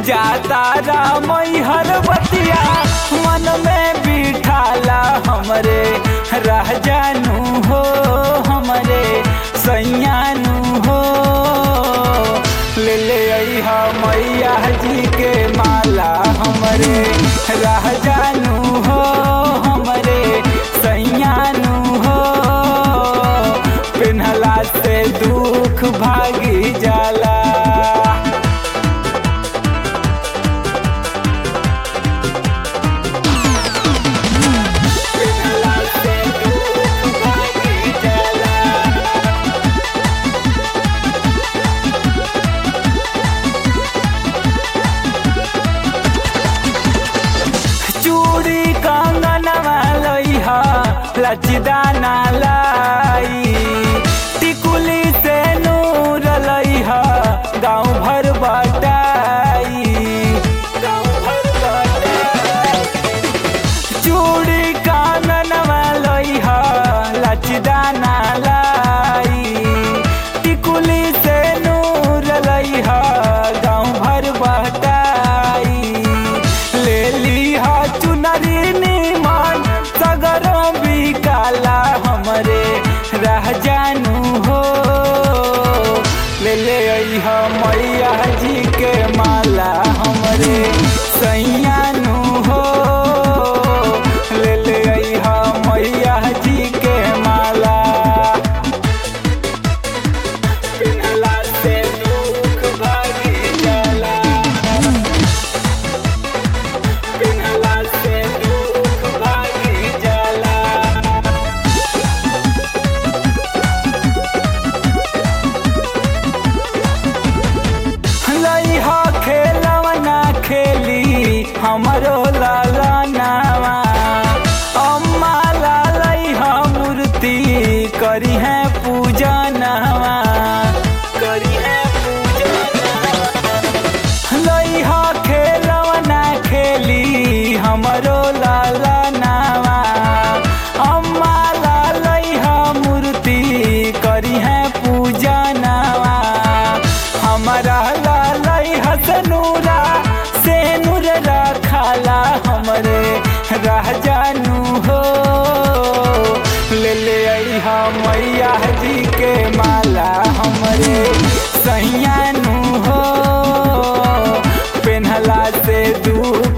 जाता रामई हर बतिया मन में बिठाला हमरे रह जानू हो हमरे सैयानू हो ले ले अइहा मैया जी के माला हमरे रह जानू हो हमरे सैयानू हो पिन्हला से दुख भागी जाला पिन्हला से दुख भागी जाला चूड़ी कंगनवा लइहा लचदाना लाई टिकुली से नूर लइहा गाँव भर बटाई गाँव भर बटाई चूड़ी काननवा लइहा लचदाना लाई टिकुली से नूर लइहा गाँव भर बटाई ले लीहा चुनरी निमन सगरों भी काला हमरे रह जानू हो ले ले अइहा मैया जी के माला हमरे सैयानू हो ले ले अइहा मैया जी के माला पिन्हला से दुख भागी जाला पिन्हला से दुख भागी जाला लइहा खेलवना खेली हमरो लाला नावा अम्मा लालइहा मूर्ति करी है पूजा नवा करी है पूजा लइहा खेलवना खेली हमरो लाला नावा अम्मा लालइहा मूर्ति करी है पूजा नवा हमारा लालई हसनूरा से नूर रखाला हमरे रह जानू हो ले ले अइहा मैया जी के माला हमरे सैयानू हो पेन्हला से दुख